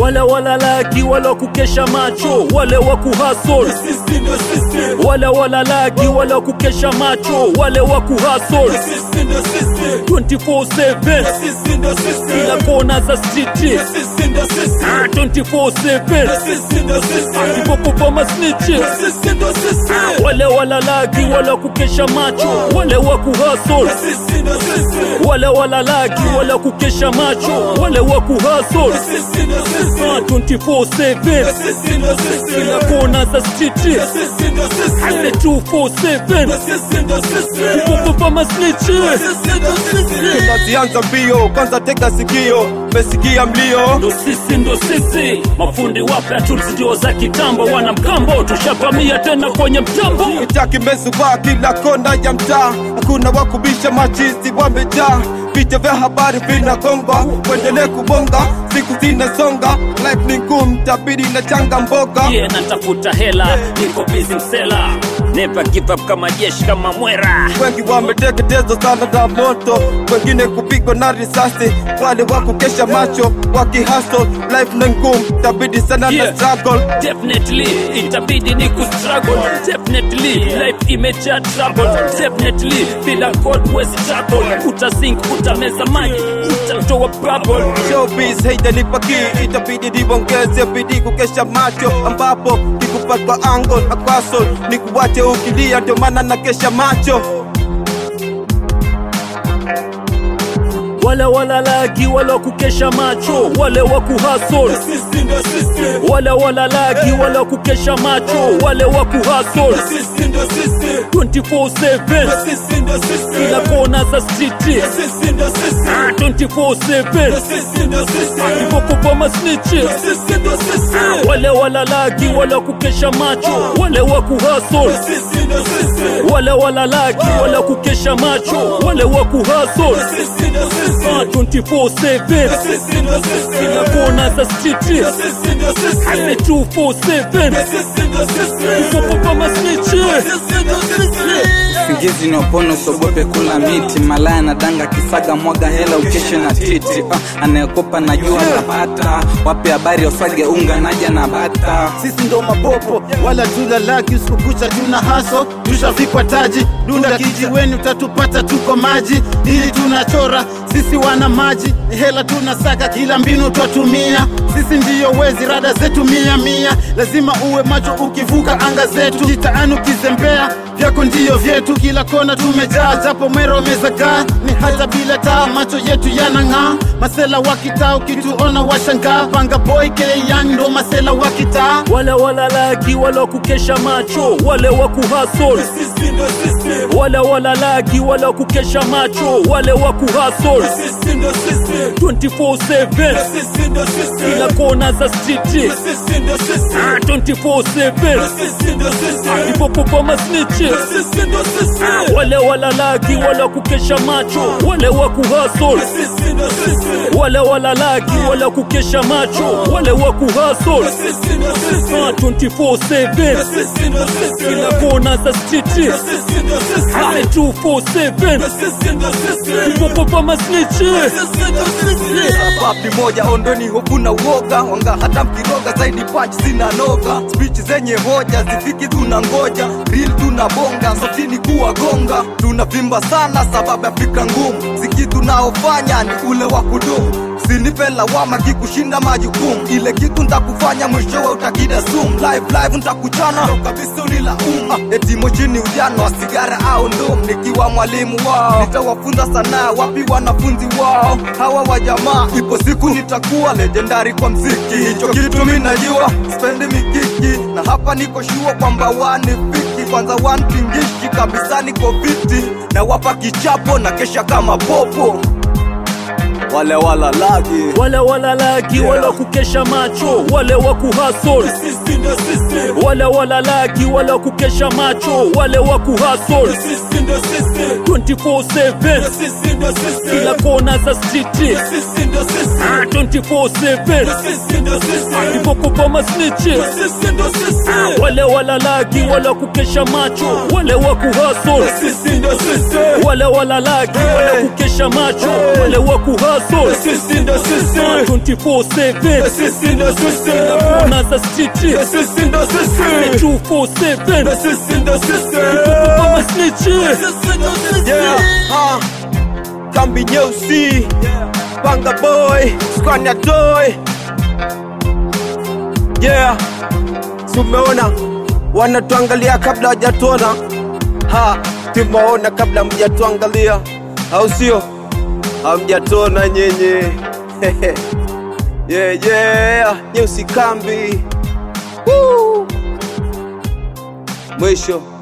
wale walalaki wale wakukesha macho wale wa kuhasol sisi ndo sisi wale walalaki wale wakukesha macho wale wa kuhasol sisi ndo sisi 24/7 sisi ndo sisi kila kona za stiti sisi ndo sisi 24/7 sisi ndo sisi kipopopa masnichi sisi ndo sisi wale walalaki wale wakukesha macho wale wa kuhasol sisi ndo sisi wale walalaki wale wakukesha macho wale wa kuhasol sisi ndo sisi 24/7 sisi ndo sisi kila kona za stiti sisi ndo sisi ase 247 sisi ndo sisi kipopopa masnichi sisi ndo sisi tunazianza mbio kwanza tega sikio mesikia mlio ndo sisi ndo sisi mafundi wapya tulizio za kitambo wana mkambo tushavamia tena kwenye mtambo itaki mezubaa kila kona ya mtaa hakuna wakubisha machizi wamejaa vicha vya habari vinagongwa kuendelee kubonga siku zinasonga life ni ngumu tabidi na changa mboga yeah, natafuta hela niko busy msela never give up kama jeshi kama mwera wengi wameteketezwa sana na moto wengine kupigwa na risasi wale wakukesha macho wakihasol life ni ngumu tabidi sana Yeah. na struggle definitely itabidi ni kustruggle definitely life imejaa trouble definitely bila god wezi tackle utasink utameza maji utatoa bubble showbiz haijanipa kii itabidi niongeze bidii kukesha macho ambapo kikupatwa angle akwasol ni kuwache ukilia ndio maana na kesha macho wale walalaki wale wakukesha macho wale wa kuhasol sisi ndo sisi wale walalaki wale wakukesha macho wale wa kuhasol sisi ndo sisi 24/7 sisi ndo sisi kila kona za stiti sisi ndo sisi 24/7 sisi ndo sisi kipopopa masnichi sisi ndo sisi wale walalaki wale wakukesha macho wale wa kuhasol sisi ndo sisi wale walalaki wale wakukesha macho wale wa kuhasol sisi ndo sisi 24/7 sisi ndo sisi kila kona za stiti sisi ndo sisi ase 247 sisi ndo sisi kipopopa masnichi sisi ndo sisi Singizi ni opono sogope kula miti malaya na danga kisaga mwaga hela ukeshe na titi uh, anayekopa najua napata wape habari wasage unga naja na bata sisi ndo mapopo wala tulalaki usiku kucha tuna haso tushavikwa taji dunda kijiweni utatupata tuko maji ili tunachora sisi wana maji ni hela tunasaka kila mbinu twatumia sisi ndiyo wezi rada zetu mia mia lazima uwe macho ukivuka anga zetu jitaani ukizembea vyako ndiyo vyetu kila kona tumejaa japo mwero umezagaa ni hata bila taa macho yetu yanang'aa masela wa kitaa ukituona washangaa panga boy keyang ndo masela wa kitaa wale walalaki wale wakukesha macho wale wa kuhasol sisi ndo sisi wale walalaki wale wakukesha macho wale wa kuhasol sisi ndo sisi 24/7 sisi ndo sisi kila kona za stiti sisi ndo sisi 24/7 sisi ndo sisi kipopopa masnichi sisi ndo sisi wale walalaki wale wakukesha macho wale wa kuhasol sisi ndo sisi wale walalaki wale wakukesha macho wale wa kuhasol sisi ndo sisi 24/7 sisi ndo sisi kila kona za stiti sisi ndo sisi ase 247 sisi ndo sisi kipopopa masnichi sisi ndo sisi papi moja ondoni hofu na uoga wanga hata mkiroga zaidi panchi zina noga spichi zenye hoja zifiki tuna ngoja real tuna bonga sotini kuwa gonga tunavimba sana sababu ya fikra ngumu siki tunaofanya ni ule wa kudumu usinipe lawama kikushinda majukumu ile kitu ntakufanya mwishowe utakida sumu live live ntakuchana ndo kabisa unilaumu ah, eti mochini ujano wa sigara au ndum nikiwa mwalimu wao nitawafunza sanaa wapi wanafunzi wao hawa wa jamaa ipo siku nitakuwa legendari kwa mziki hicho kitu mi najua spendi mikiki na hapa niko shua kwamba wanifiki kwanza wanpingishi kabisa niko viti na wapa kichapo na kesha kama popo wale walalagi wale walalaki wale wakukesha macho wale wa kuhasol sisi ndo sisi wale walalaki wale wakukesha macho wale wa kuhasol sisi ndo sisi 24/7 sisi ndo sisi kila kona za stiti sisi ndo sisi 24/7 sisi ndo sisi kipopopa masnichi sisi ndo sisi wale walalaki wale wakukesha macho wale wa kuhasol sisi ndo sisi wale walalaki wale wakukesha macho wale wa kuhasol hustle sisi ndo sisi 24/7 sisi ndo sisi Naza street sisi ndo sisi 247 sisi ndo sisi Kama snitch Yeah, uh, kambi nyeusi panga boy skwania toy yeah tumeona wanatuangalia kabla hawajatuona ha tumeona kabla mjatuangalia au sio hamjatuona nyenye yeah, yeah. nyeusi kambi Woo. mwisho